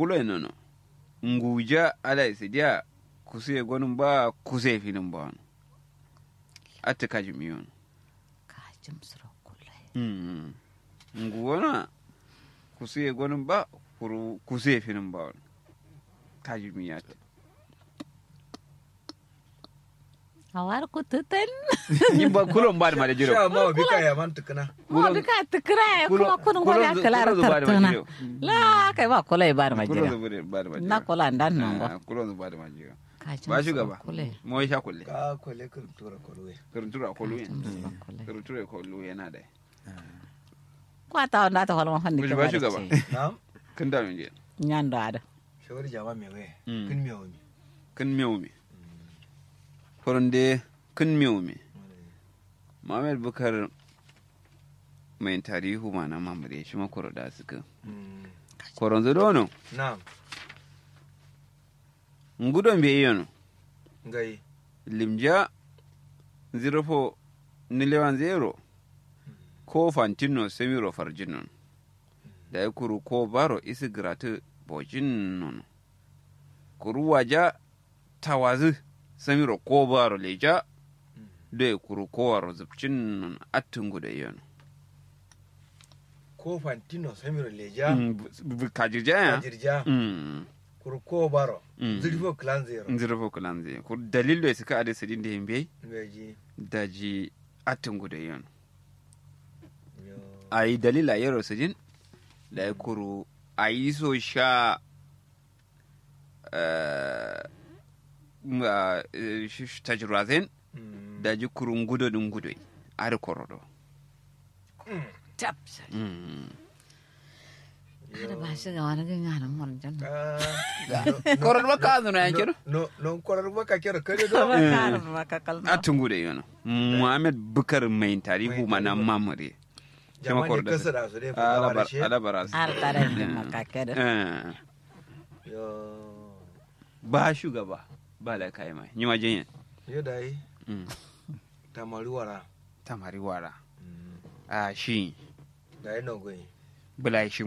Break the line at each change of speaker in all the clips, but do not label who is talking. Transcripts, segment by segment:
kula nono nguja ala isidia kusiye gonun ba kusiye filin ba wani ati kaji miyon
kajim suro kula
nguwana kusiye gonun ba kuru kusiye filin ba wani kaji miyata
awar ku tutan
yin ba kulon ba da ma da jiro
sha ma bi ka ya man tukuna
mo bi ka tukra kuma kun
kulon-
gori akala
kulon zuba da
tartuna
majiro.
la kai ba kula ba da
kulon
majira
zuba da ba da ma
na
jiro
kula ndan nan ba
Ah, kulon zuba da ma jiro
kajim
ba
suro
shugaba
kula
mo ya sha kulle
ka kwale ka tura kwalwe
karuntura a kolu yin
suro kula
karuntura a kolu yana da
ko ta wanda ta holma fanni
Ba
ke
shi- ba
ba
shugaba.
na'am
kan da min je
nyando ada
shawari jama me we
Mm.
kin me wani
kan miyo me horonde kan miyo me Muhammad Bukar mai tarihu ma na mamure shi makoro da suka koron dono
na'am
ngudon be yono
ngai
limja 04 nilewan zero ko fantino semiro farjinon da ya kuru ko baro isi gratu bojin nono kuru waja tawazi semiro ko baro leja da ya kuru ko waro zubcin nono attungu da yono
ko fantino samiro leja
kajirja ya
jirja
Mm,
kurko baro
Mm.
zirfo clan zero
zero kulan zai kur dalil da suka ade sidin da himbe
meji
daji attungu da yono
yo
a yi dalila yaro sujin da ya kuru a yi so sha eh, m- ah, eh, sh- sh- tajrazin
Mm.
da ji kurun gudo din gudo a da korodo
tap
Yo.
ada ba shi ga wani gana mon jan
Ah,
korodo ba ka zuna yan kiro
no no korar baka kira kare do
ba ka ba ka kalma
a tungu da yana muhammad bukar mai tarihu mana mamare
jama
koro
ne
da
kasa da su dai fulawa da shi
alabara
har tare da makake da
yo
ba shugaba ba la kai mai yi wajen yin
yo dai
Mm.
tamari wara
tamari wara
Mm.
a shi
dai no goyi
bulai shi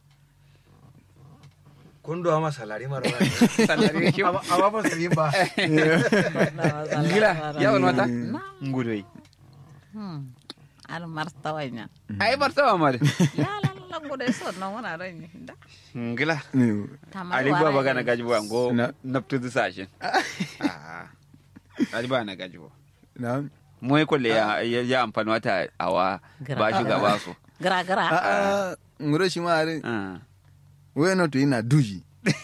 kun do ama salari mara ba
Salari shi.
Aba- aba ba sai ba
gila ya wani mata
na
ngudoi
hmm ar marta wanya
ai barta ma da
ya lalla gode so no wana ran ni da
ngila
tamar
ali ba baga na gaji ba ngo
Na-
naptu du sashin Ah. ali ba na gaji ba
na
mu yi kulle ya ya ya amfani wata awa ba shi gaba su
gra gra
a a ngure shi ma are
Ah.
we no to ina duji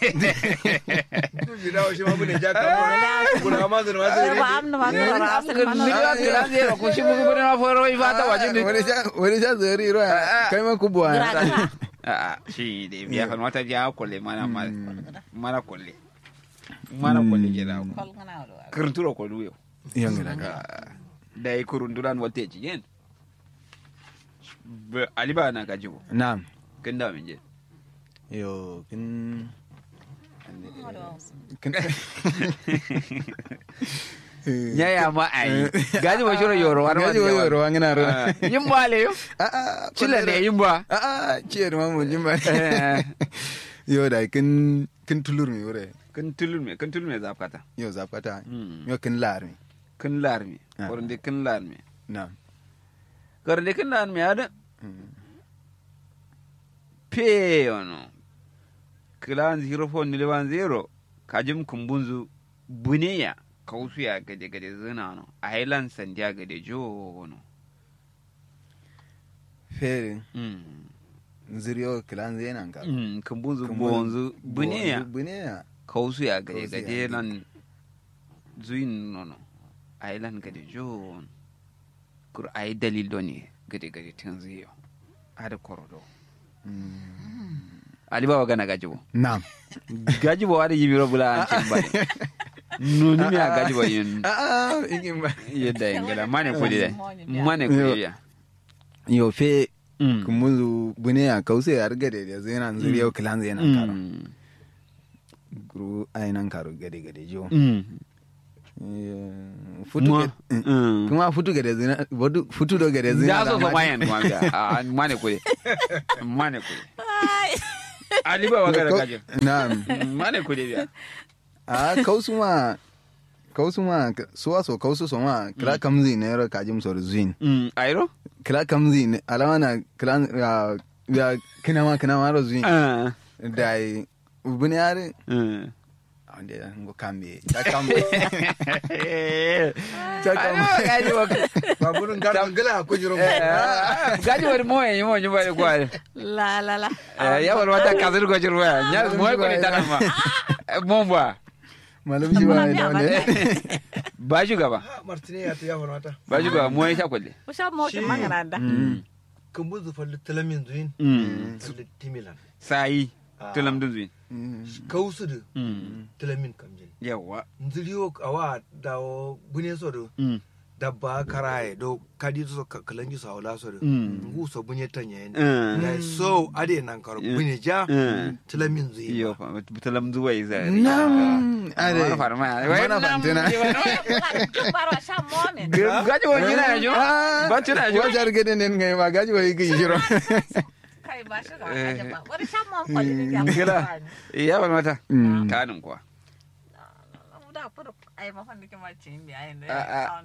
du bi dawo shi ma bude ja ka kuna ma zan ma zan
ba amna ma gra gra asal ma no
Ngila ngila zero ku shi mugu bane na foro yi fata waje ne
wani sha wani sha zari ro kai ma kubwa
gra gra
a shi da ya kan wata ya kulle mana mana kulle mana kulle ke da ku
kol ngana do
kurnturo ko duyo
yan gida
da yi kurunduran wata ci yen Ba- ali ba na gaji ba
na'am
kin da min je
yo kin kin
ya ya ma ai gaji ba shiro yoro war
gaji wa yoro wangina ro
Ah, yin ba le yo
a a
chila ne yin ba
a a ciyar ma mun jin ba
Eh,
yo da kin kin tulur mi wure
kin tulun me kin tulun me zafkata
yo zapata
Mm.
yo kin lar mi
kin lar me
Ah.
korinde kin lar me
na'am
korinde kin lar me ada
Mm.
pe ono kilan zero four ni lewan zero kajim kumbunzu buneya kausuya gade gade zina no ailan sandiya gade jo no
fere
mm
ziriyo kilan zenan ka
mm kumbunzu
Kumbunzu-
bonzu buneya
buneya
kausuya gade
Kausuya
gade
gade.
lan zuin no no ailan gade jo no. kur ai dalil do ne gade gade tun ziyo ada korodo ali baba gana gajibo
na'am
gajibo ada yimiro bula an cin bane nuni mi a gajibo yin
a a igin ba
yadda ingila mane kudi dai mane kudi ya
yo fe
Mm.
kumuzu buneya kause ar gade da zenan ziriyo kilan zenan karo
Mm.
guru ainan karo gade gade jo
Mm.
Eh, futu
Mwa.
gade- eh,
Mm.
kuma futu gade zina bodu futu do gade zina
Ya so so mayan kuma ga a mane kudi mane kudi
ai
ali ba waga da kajin
na'am
mane ku biya
a kausu ma kausu ma suwa so kausu so ma kila kamzi ne ro kajim so zuin
mm ayro
kila kamzi ne alama na kila ya ya kina ma kina ma ro zuin
ah
dai ubuni are
mm
ande ngo kambe ta kambe ta
Ai,
kambe
gaji wa
baburin garan gala ko jiro
gaji wa mo yi mo nyumba ni kwa
La la la.
ya wa wata kazir go jirwa nya mo ko ni tana ma mo ba
malam shi ba
Muna
da
biya
ne
ba shugaba
martini ya ta ya farmata
ba shugaba mo ya sha kwalle
Usha mo ki
Shi-
magana da.
kan buzu falli talamin zuin
mm
falli timilan
sai
Ah.
tulam duzin
kausu da
mm
talamin kamjin
yawa
nziriyo awa dawo bune so do
mm
dabba karaye do kadi so ka- kalanji so awla so do
Mm.
ngu so bunye tanye
Mm.
ya so ade nan karo
Mm.
bunye ja
Mm.
talamin zuin
iyo fa tulam zuwa yi zai
nam
are
are
farma
Mana fantina.
Baro sha mo ne.
gaji wa gina ya jo ba tuna jo
wajar gede ne ngai ma gaji wa yi shiro
Kai ba shi ga aje ba. Wani sha mo ko ni ya.
gila iya ba mata
Mm.
tanin kuwa
Da furu ai ma fa nake ma cin bi ai ne.
Ah, ah.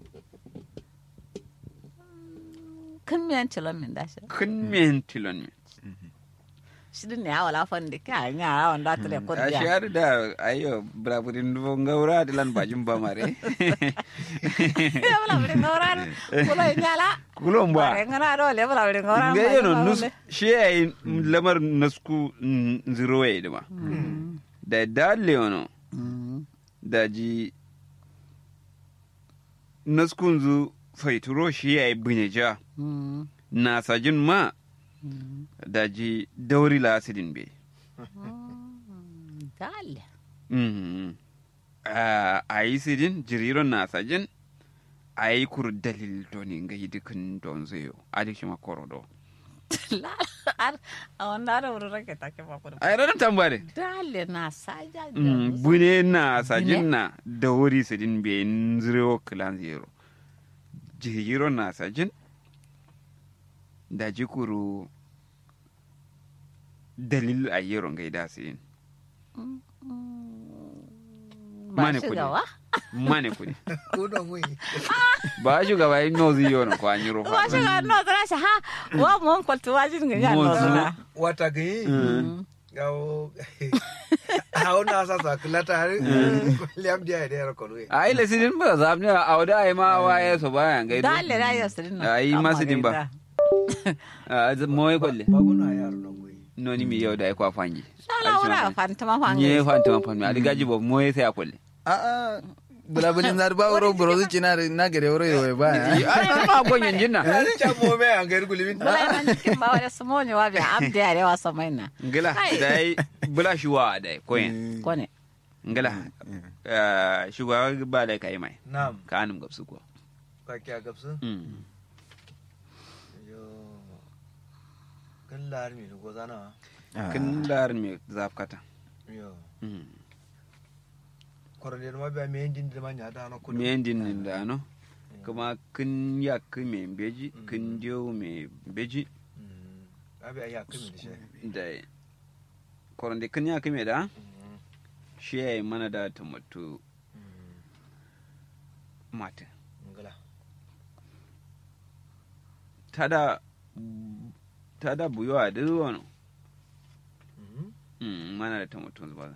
Kan miyan tilon min da shi.
kun men tilon mi
Shi din ne ya wala fa ndi ka nya wanda tele ko
a
dia.
shiyar da ayo braburin dubo ngaura dilan bajin ba mare
Ya wala bi ngoran. Kulo nyala.
kulon ba
Bare ngana do le wala bi ngoran.
nga yano nus shi yayi lamar nasku mm, zero way dima da dalle wono da ji naskun zu faituro shi yayi bunyeja na sajin ma da ji dauri la asidin be
Dale.
Mhm. Ah, a yi sidin jiriron na sajin a yi kur dalil doni nga yi dukkan don zayo a dik shi makoro do
La ar a wanda da wuri rake take ba ku.
a yi ranar tambare
Dale na saja.
Mm, bune na sajin na da wuri sidin be nzirewo kilan zero jiriron na sajin da jikuru dalil a yero nga yi da sidin
Ba
Mane
shi
kudi.
gawa.
mane kudi
ko da mu
ba shugaba yi nozi yono ko an yi rufa
Wa shi ga no zara shi ha wa mu ko to wajin ga ya no
Mo
zara.
wata gani gawo hawo na sa sa kulata har liam dia da yar ko ruwe
a yi lasidin ba za mu a wada a yi ma waye so bayan gaido
Dale da ya sirin
a yi masu din ba a zai mawai kwalle
babu na yaro nan goyi
noni mi yau da ya kwa fangi
Sala wura fantama fangi.
nye fanta man fanmi a diga jibo mawai sai a kwalle
a a bulabulin zar ba wuro buro zuci na na gare wuro yoy ba
a yi ma gonyen jinna
cha mo me an ga gulibin
Bula man kin ba wala sumo ne wa bi abdi ya rewa so mai na.
ngila
Ai.
da yi bula shi wa da yi koyen
Ko ne.
ngila ah, shugaba ba da ka yi mai
nam
ka anum gabsu ko
ka kya gabsu
Mm.
yo kan lar mi go zana
kin lar me zafkata
yo
Mm.
korode ma ba me ndin de ma nya da na kudu
me din nin da no kuma kin ya me beji kin dio me beji
abi ya kimi da shi
da koronde kin ya me da shi ya yi mana da tomato mata
ngala
tada tada buyo a duk wani Mm, mana da tomato zuba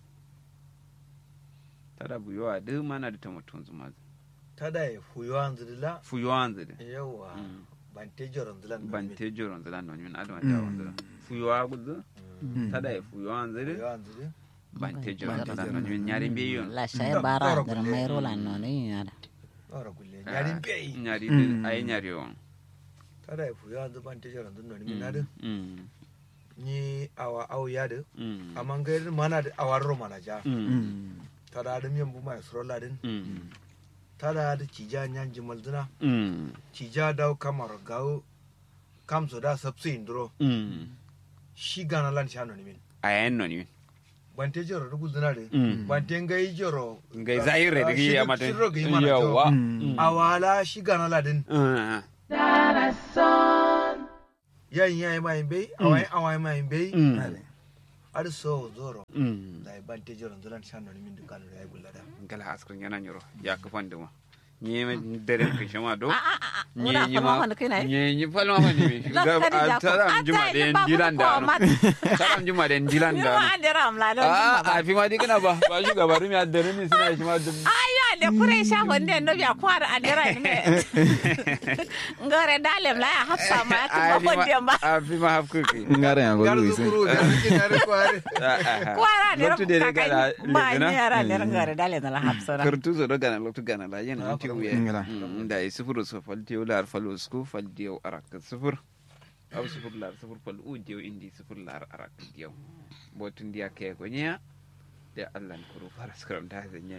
tada buyo a duk mana da tomato zuba
tada ya fuyo an zidila
fuyo an zide
yawa
Mm.
ban te joron zilan
ban te joron zila non min adama ta wanda fuyo a gudu tada ya fuyo an zide
fuyo an zidila
ban te joron zila non min nyari be yon
La shay bara da mai rola no ne ya da.
ora gulle yarin bai
nyari
Mm.
ay nyari yon
tada ya fuyo an zilan ban te joron zilan ni na
Mm,
ni awa aw yade
mm,
amma ngairin mana da awar ro mana ja
mm,
tada da miyan bu mai srola din
mm,
tada da cija nyan jimal dina
mm,
cija daw kamar gawo kam so da sabsi indro
mm.
shi gana lan shano ni min
ayen non min
ban te joro da guzuna de
Mm.
ban te ngai joro
ngai zahire da gi ya mata
shiro gi mana
yawa
Mm.
awala shi gana ladin
Ah,
yayin yayi mai bai awai awai mai bai
mm.
ar so zoro
mm
da ban te joron zolan shan no min dukan da ya gullada
gala askrin yana nyoro ya kafan duma nye me dere ke shama do
a a a
nye
wala
nye
falma
ma
wanda kai na
nye nye falma ma ni me ga a taram juma de dilan da no taram juma de dilan da
ma
no
an dira amla don
a a fi ma di kana ba ba shi gaba rumi a dare ni suna shi ma dum
ayo le kure sha wanda no biya kwara an dira ni me ngare dalem la ya hafsa ma ya kuma wanda ba
a fi ma hafku ki
ngare ya
gar
go
zu kuru da ke na ri kware
kwara ne
loktu de gala
ba ni
lezina
yara ne ngare dalem na hafsa na
kartu zo do gana loktu gana la yana
Ah,
anti
kuma
uye
ngala.
da yi sifuru so fal diyo lar fal usku fal diyo arak sifur aw sifur lar sifur fal u diyo indi sifur lar arak diyo botun dia ke ko nya da Allah kuru fara skram da zanyen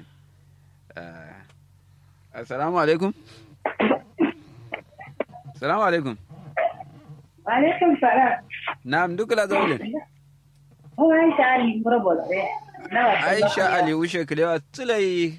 assalamu alaikum assalamu alaikum
Alaikum salam.
na'am dukula zaulin
Kuma Aisha Ali Murabba da
aisha ali ushe kilewa tulai